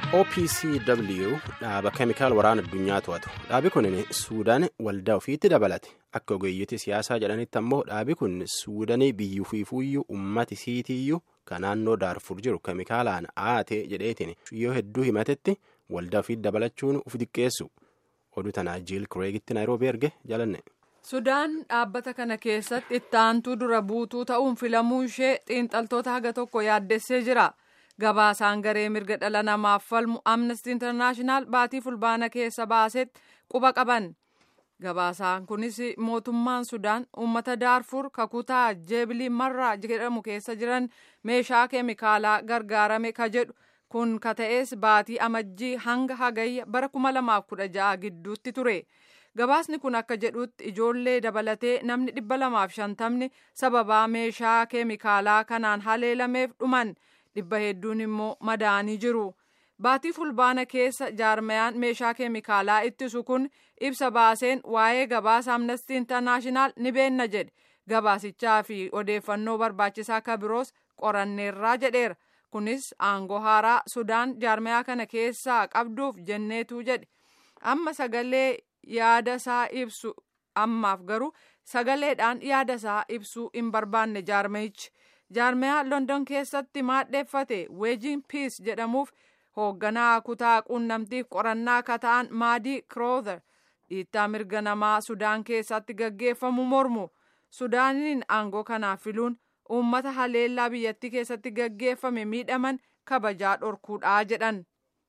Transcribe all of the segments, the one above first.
opcw dhaaba keemikaal waraana addunyaa to'atu dhaabi kun suudaan waldaa ofiitti dabalate akka ogeeyyoti siyaasaa jedhanitti ammoo dhaabi kun suudanii biyyuufiifuyyuu ummati siitiyyuu ka naannoo daarfur jiru keemikaalaan aate jedheetiin yoo hedduu himatetti waldaa ofiitti dabalachuun uf diqqeessu oduu tanaa jiil kireegitti naayiroobii erge jalanne. sudaan dhaabbata kana keessatti ittaantuu dura buutuu ta'uun filamuu ishee xiinxaltoota haga tokko yaaddessee jira. gabaasaan garee mirga dhala namaaf falmu amnesty internaashinaal baatii fulbaana keessa baasetti quba qaban gabaasaan kunis mootummaan sudaan uummata daarfur kakutaa jeebilii marraa jedhamu keessa jiran meeshaa keemikaalaa gargaarame ka jedhu kun ka ta'es baatii amajjii hanga hagayya bara 2016 gidduutti ture. gabaasni kun akka jedhutti ijoollee dabalatee namni 250 sababaa meeshaa keemikaalaa kanaan haleelameef dhuman. dhibba hedduun immoo madaanii jiru baatii fulbaana keessa jaarmayaan meeshaa keemikaalaa ittisu kun ibsa baaseen waa'ee gabaasa amnestii intarnaashinaal ni beenna jedhe gabaasichaa fi odeeffannoo barbaachisaa ka biroos qoranneerraa jedheera kunis aangoo haaraa sudaan jaarmayaa kana keessaa qabduuf jenneetu jedhe amma sagalee yaada isaa ibsu ammaaf garuu sagaleedhaan yaada isaa ibsuu hin barbaanne jaarmayichi. jaarmayaa london keessatti maadheeffate weejiin piis jedhamuuf hoogganaa kutaa quunnamtiif qorannaa akka ta'an maadii kiroother dhiittaa mirga namaa sudaan keessatti gaggeeffamu mormu sudaaniin aangoo kanaaf filuun uummata haleellaa biyyattii keessatti gaggeeffame miidhaman kabajaa dhorkuudhaa jedhan.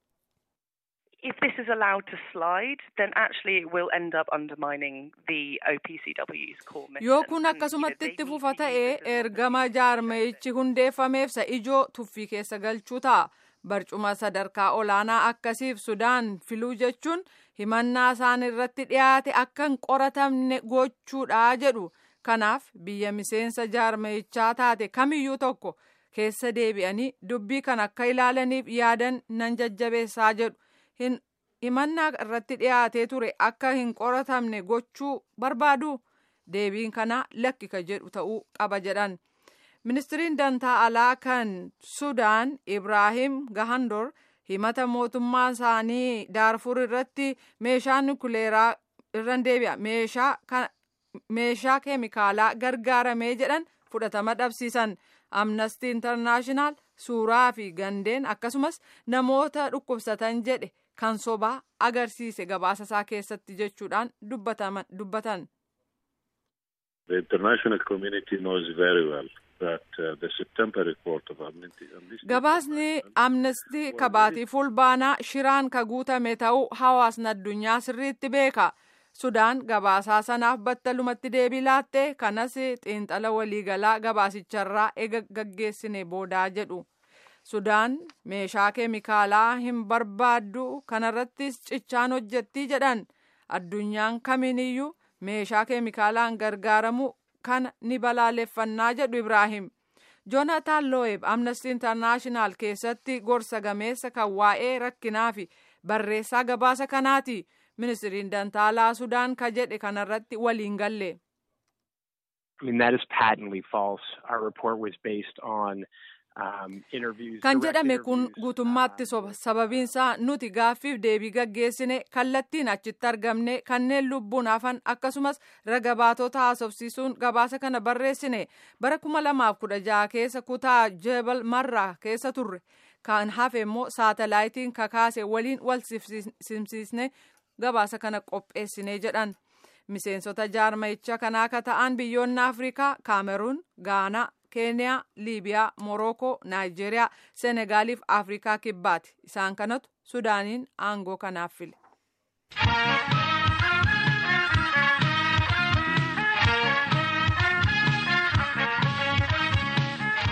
if this is allowed to slide, then actually it will end up undermining the OPCW's core mission. Yoo kun akkasumatti itti fufa ta'ee ergama jaarmayichi hundeeffameef isa ijoo tuffii keessa galchuu ta'a. Barcuma sadarkaa olaanaa akkasiif Sudaan filuu jechuun himannaa isaan irratti dhiyaate akka hin qoratamne gochuudha jedhu. Kanaaf biyya miseensa jaarmayichaa taate kamiyyuu tokko keessa deebi'anii dubbii kan akka ilaalaniif yaadan nan jajjabeessaa jedhu. himannaa irratti dhiyaatee ture akka hin qoratamne gochuu barbaadu deebiin kana lakki ka jedhu ta'uu qaba jedhan ministiriin dantaa alaa kan sudaan ibraahim gahandor himata mootummaa isaanii daarfur irratti meeshaa nukuleeraa irran deebi'a meeshaa keemikaalaa gargaaramee jedhan fudhatama dhabsiisan amnesty internaashinaal suuraa fi gandeen akkasumas namoota dhukkubsatan jedhe kan sobaa agarsiise gabaasa isaa keessatti jechuudhaan dubbatan. The international community knows very well that uh, the September report of Amnesty. Gabaasni amnestii kabaatii fulbaanaa shiraan ka guutame ta'uu hawaasni addunyaa sirriitti beeka. Sudaan gabaasaa sanaaf battalumatti deebii laatte kanas xiinxala waliigalaa gabaasicharraa ega gaggeessine boodaa jedhu. Sudaan meeshaa keemikaalaa hin barbaaddu kanarrattis cichaan hojjettii jedhan addunyaan kamiiniyyuu meeshaa keemikaalaan gargaaramu kana ni balaaleffannaa jedhu Ibraahim. Joonataan Loo'eeb Amnesty Internaashinaal keessatti gorsa gameessa kan waa'ee rakkinaa fi barreessaa gabaasa kanaati. Ministiriin Dantaalaa Sudaan ka jedhe kanarratti waliin galle. I mean, that is patently false. Our report was based on kan jedhame kun guutummaatti soba sababiinsaa nuti gaaffiif deebii gaggeessine kallattiin achitti argamne kanneen lubbuun hafan akkasumas raga baatota haasofsiisuun gabaasa kana barreessine bara kuma lamaaf kudha jaha keessa kutaa jebal marraa keessa turre kan hafe immoo saatalaayitiin kakaase waliin wal simsiisne gabaasa kana qopheessine jedhan. miseensota jaarmayicha kanaa ka ta'an biyyoonni afrikaa kaameruun gaanaa keeniyaa liibiyaa morookoo naayijeeriyaa senegaaliif afrikaa kibbaati isaan kanatu sudaaniin aangoo kanaaf file.